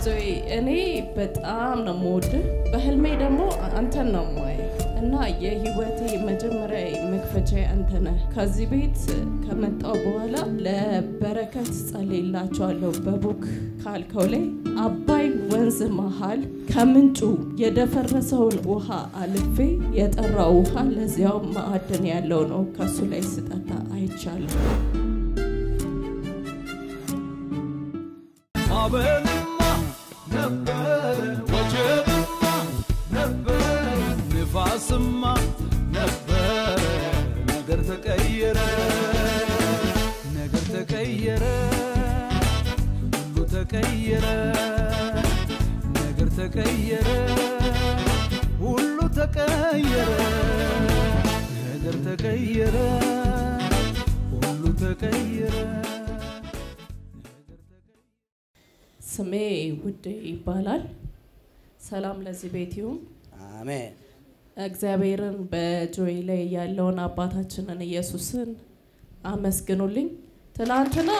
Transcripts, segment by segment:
ዞይ እኔ በጣም ነው የምወድህ። በህልሜ ደግሞ አንተን ነው የማየው እና የህይወቴ መጀመሪያ መክፈቻ አንተ ነህ። ከዚህ ቤት ከመጣው በኋላ ለበረከት ጸልይላቸዋለሁ። በቡክ ካልከው ላይ አባይ ወንዝ መሃል ከምንጩ የደፈረሰውን ውሃ አልፌ የጠራ ውሃ ለዚያው ማዕድን ያለው ነው። ከሱ ላይ ስጠጣ አይቻለሁ። ማዕበልማ ነበረ፣ ወጀብማ ነበረ፣ ንፋስማ ነበረ። ነገር ተቀየረ፣ ነገር ተቀየረ፣ ሁሉ ተቀየረ፣ ነገር ተቀየረ፣ ሁሉ ተቀየረ፣ ነገር ተቀየረ፣ ሁሉ ተቀየረ። ስሜ ውዴ ይባላል። ሰላም ለዚህ ቤት ይሁን። አሜን። እግዚአብሔርን በጆይ ላይ ያለውን አባታችንን ኢየሱስን አመስግኑልኝ። ትናንትና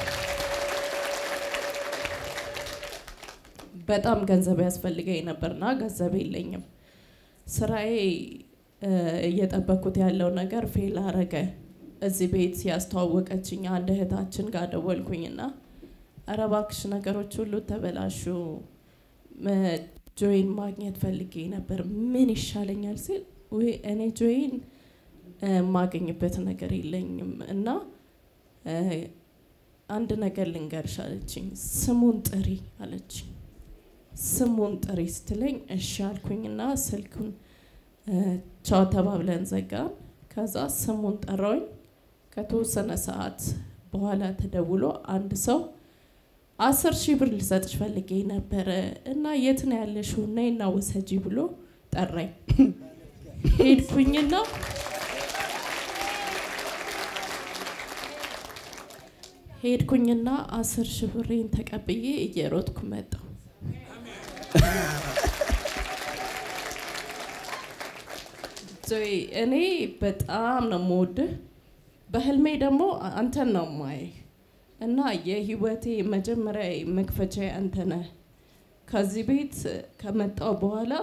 በጣም ገንዘብ ያስፈልገኝ ነበርና ገንዘብ የለኝም። ስራዬ እ፣ እየጠበኩት ያለው ነገር ፌል አረገ። እዚህ ቤት ያስተዋወቀችኝ አንድ እህታችን ጋር ደወልኩኝና ኧረ እባክሽ ነገሮች ሁሉ ተበላሹ መ- ጆይን ማግኘት ፈልጌ ነበር ምን ይሻለኛል ሲል ውይ እኔ ጆይን እ፣ የማገኝበት ነገር የለኝም እና እ፣ አንድ ነገር ልንገርሽ አለችኝ ስሙን ጥሪ አለችኝ ስሙን ጥሪ ስትለኝ እሺ አልኩኝና ስልኩን እ፣ ቻው ተባብለን ዘጋን ከዛ ስሙን ጠራውኝ ከተወሰነ ሰዓት በኋላ ተደውሎ አንድ ሰው አስር ሺህ ብር ልሰጥሽ ፈልጌ ነበረ እና የት ነው ያለሽው? ነይና ውሰጂ ብሎ ጠራኝ። ሄድኩኝና ሄድኩኝና አስር ሺህ ብሬን ተቀብዬ እየሮጥኩ መጣሁ። ዞይ እኔ በጣም ነው የምወድህ። በህልሜ ደግሞ አንተን ነው የማየህ እና የህይወቴ መጀመሪያ መክፈቻ አንተ ነህ። ከዚህ ቤት ከመጣው በኋላ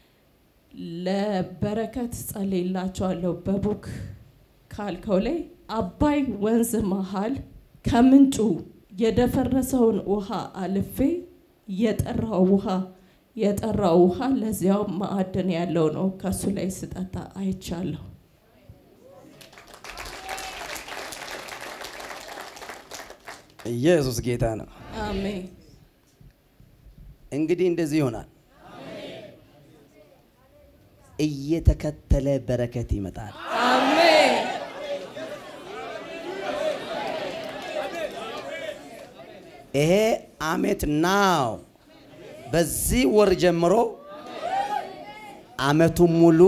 ለበረከት ጸልይላቸዋለሁ። በቡክ ካልከው ላይ አባይ ወንዝ መሃል ከምንጩ የደፈረሰውን ውሃ አልፌ የጠራው ውሃ የጠራው ውሃ ለዚያው ማዕድን ያለው ነው። ከሱ ላይ ስጠጣ አይቻለሁ። ኢየሱስ ጌታ ነው። አሜን። እንግዲህ እንደዚህ ይሆናል። እየተከተለ በረከት ይመጣል። አሜን። ይሄ አመት ናው በዚህ ወር ጀምሮ አመቱ ሙሉ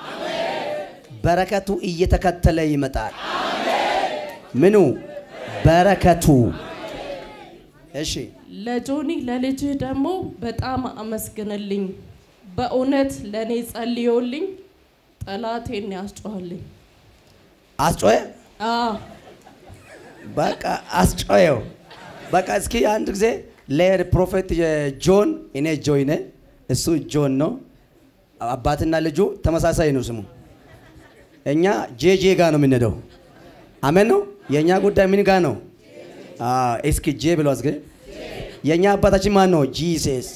በረከቱ እየተከተለ ይመጣል። ምኑ በረከቱ። እሺ ለጆኒ ለልጅህ ደግሞ በጣም አመስግንልኝ። በእውነት ለእኔ ጸልዮልኝ ጠላቴን ያስጮኸልኝ። አስጮየ፣ አዎ በቃ አስጮየው። በቃ እስኪ አንድ ጊዜ ለፕሮፌት ጆን እኔ ጆይ ነኝ፣ እሱ ጆን ነው። አባትና ልጁ ተመሳሳይ ነው ስሙ። እኛ ጄጄ ጋ ነው የምንሄደው። አሜን ነው። የእኛ ጉዳይ ምን ጋ ነው? አዎ፣ እስኪ ጄ ብሎ እስኪ የእኛ አባታችን ማን ነው? ጂሰስ።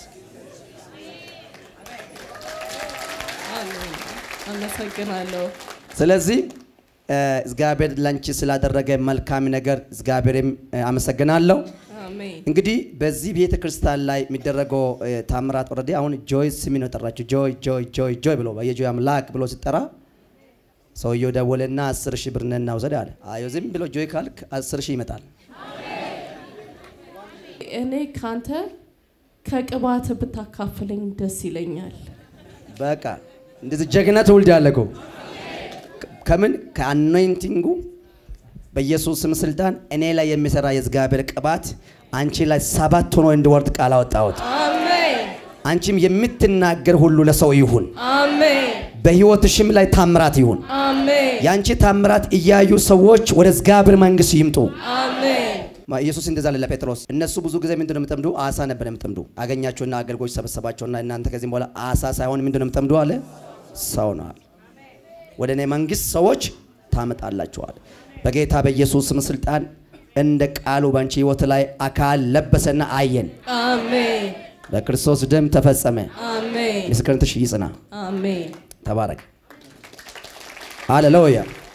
አሜን። አመሰግናለሁ። ስለዚህ እ፣ እግዚአብሔር ላንቺ ስላደረገ መልካም ነገር እግዚአብሔርም እ፣ አመሰግናለሁ። አሜን። እንግዲህ በዚህ ቤተ ክርስቲያን ላይ የሚደረገው እ፣ ታምራት ኦልሬዲ አሁን ጆይ ስሚ ነው የጠራችው። ጆይ ጆይ ጆይ ጆይ ብሎ የጆይ አምላክ ብሎ ሲጠራ ሰውየው ደወለና አስር ሺህ ብር ነና ውሰድ አለ። አዮ ዝም ብሎ ጆይ ካልክ አስር ሺህ ይመጣል። እኔ ካንተ ከቅባት ብታካፍለኝ ደስ ይለኛል። በቃ እንደዚህ ጀግና ትውልድ ያለ እኮ ከምን ከአኖይንቲንጉ በኢየሱስ ስም ስልጣን እኔ ላይ የሚሰራ የእግዚአብሔር ቅባት አንቺ ላይ ሰባት ሆኖ እንዲወርድ ቃል አወጣሁት። አሜን። አንቺም የምትናገር ሁሉ ለሰው ይሁን። አሜን። በህይወትሽም ላይ ታምራት ይሁን። አሜን። ያንቺ ታምራት እያዩ ሰዎች ወደ እግዚአብሔር መንግስት ይምጡ። አሜን። ማ- ኢየሱስ እንደዛ አለ ለጴጥሮስ። እነሱ ብዙ ጊዜ ምንድን ነው የምጠምዱ? አሳ ነበር የምጠምዱ። አገኛቸውና አገልጋዮች ሰበሰባቸውና እናንተ ከዚህም በኋላ አሳ ሳይሆን ምንድን ነው የምጠምዱ አለ ሰው ነው አለ። ወደ እኔ መንግስት ሰዎች ታመጣላቸዋል። በጌታ በኢየሱስ ስም ስልጣን እንደ ቃሉ ባንቺ ህይወት ላይ አካል ለበሰና አየን። አሜን በክርስቶስ ደም ተፈጸመ። አሜን ምስክርነትሽ ይጽና። አሜን ተባረክ። ሃሌሉያ